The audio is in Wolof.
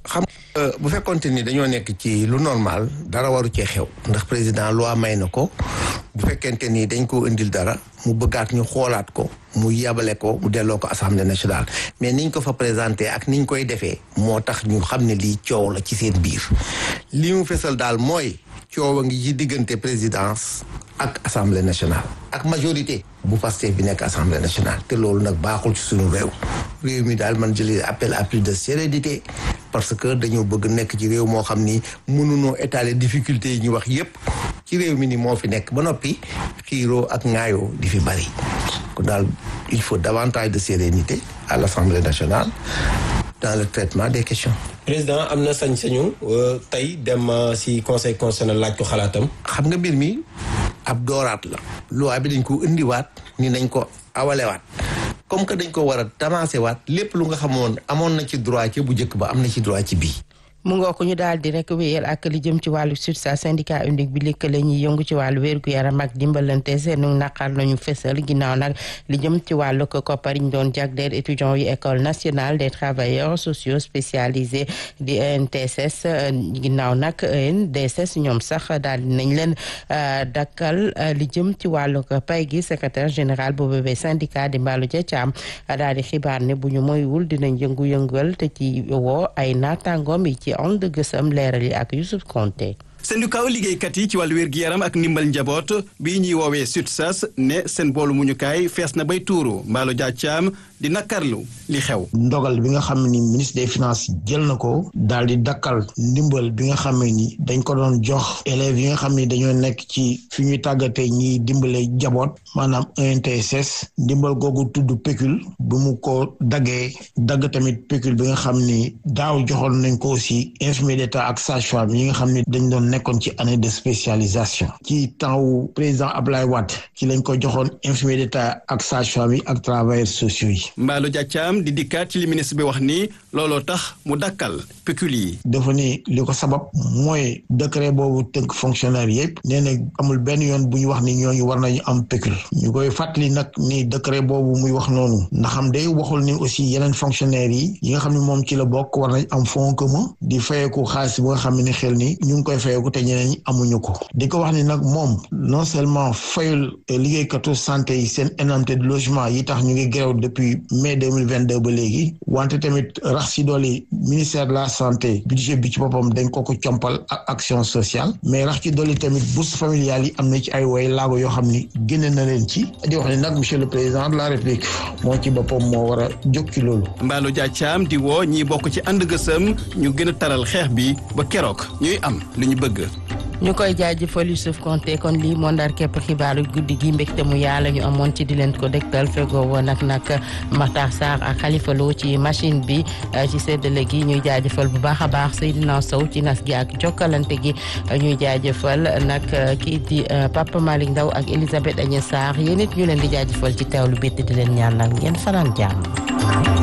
xam bu fekkonte ni dañoo nekk ci lu normal dara waru cee xew ndax président loi may na ko bu fekkente ni dañ ko indil dara mu bëggaat ñu xoolaat ko mu yabale ko mu delloo ko assemblée nationale mais niñ ko fa présenté ak niñ koy defee moo tax ñu xam ne lii coow la ci seen biir li mu fesal daal mooy coow a ngi ci diggante présidence ak assemblée nationale ak majorité bu Pastef bi nekk assemblée nationale te loolu nag baaxul ci suñu réew réew mi daal man jëlee appel à plus de sérénité parce que dañoo bëgg nekk ci réew moo xam ni mënunoo étaler difficulté yi ñu wax yépp ci réew mi ni moo fi nekk ba noppi xiiroo ak ŋaayoo di fi bari kon daal il faut davantage de sérénité à l'assemblée nationale dans le traitement des questions président am na sañ-sañu tey dem ci conseil constitutionnel laaj ko xalaatam. xam nga mbir mi ab dooraat la. loi bi dañ ko indiwaat ni nañ ko awalewaat comme que dañ ko war a tamaase waat lépp lu nga xamoon amoon na ci droit ci bu njëkk ba am na ci droit ci bii. mu ngoo ko ñu daal di rek wéyal ak li jëm ci wàllu SUTSA syndicat unique bi lëkkale ñuy yëngu ci wàllu wérgu yaram ak dimbalante seen naqar lañu fesal ginnaaw nag li jëm ci wàllu koppar yi ñu doon jagleel étudiants yu école nationale des travailleurs sociaux spécialisés di ENTSS ginnaaw nag ENDSS ñoom sax daal di nañ leen dakkal li jëm ci wàllu pay gi secrétaire général bu bébé syndicat di Mballo Dia Thiam daal di xibaar ne bu ñu moywul dinañ yëngu-yëngal te ci woo ay naataangoom yi ci on de gësam leeral yi ak Youssouf Konté syndicat liggéeykat yi ci wàllu wér-gi-yaram ak ndimbal njaboot bii ñuy woowee SUTSAS ne seen boolu muñukaay fees na bay tuuru Mballo Dia Thiam di nakarlu li xew ndogal bi nga xam ni ministre des finances jël na ko daal di dakkal ndimbal bi nga xam ni dañ ko doon jox élèves yi nga xam ni dañoo nekk ci fi ñuy tàggatee ñiy dimbale jaboot maanaam ENTSS ndimbal googu tudd pécule bu mu ko daggee dagg tamit pécule bi nga xam ni daaw joxoon nañ ko aussi infirmier d'état ak sage-femme yi nga xam ni dañ doon nekkoon ci année de spécialisation ci temps wu président Ablaye Wade ci lañ ko joxoon infirmier d'état ak sage-femme yi ak travailleurs sociaux yi Mballo Dia Thiam di dikkaat ci li ministre bi wax ni looloo tax mu dakkal pécule yi dafa ni li ko sabab mooy décret boobu tënk fonctionnaire yëpp nee na amul benn yoon bu ñu wax ni ñooñu war nañu am pécule ñu koy fàttali nag ni décret boobu muy wax noonu ndax xam day waxul ni aussi yeneen fonctionnaires yi yi nga xam ne moom ci la bokk war nañ am fonds commun di fayeeku xaalis bu nga xam ne xel ni ñu ngi koy fayeeku te ñeneen ñi amuñu ko di ko wax ni nag moom non seulement fayul liggéeykatu santé yi seen indemnité de logement yi tax ñu ngi grève depuis mai 2022 ba léegi wante tamit rax si dooli ministère de la santé budget bi ci boppam dañ ko ko compal ak action sociale mais rax ci dooli tamit bourse familiale yi am na ci ay woy laago yoo xam ni génne na leen ci di wax ni nag monsieur le président de la république moo ci boppam moo war a jóg ci loolu Mballo Dia Thiam di woo ñiy bokk ci ànd gësëm ñu gën a taral xeex bi ba keroog ñuy am li ñu bëgg ñu koy jaajëfal Youssouf Konté kon lii moo ndar képp xibaaru guddi gi mbégte mu yàlla ñu amoon ci di leen ko dégtal fegoo woon ak nag Makhtar Sarr ak Khalifa Lo ci machine bi ci séddale gi ñuy jaajëfal bu baax a baax Seydina Sow ci nas gi ak jokkalante gi ñuy jaajëfal nag kii di Papa Malick Ndaw ak Elisabeth Agnès Sarr yéen it ñu leen di jaajëfal ci teewlu bi di leen ñaanal ngeen fanaan jàmm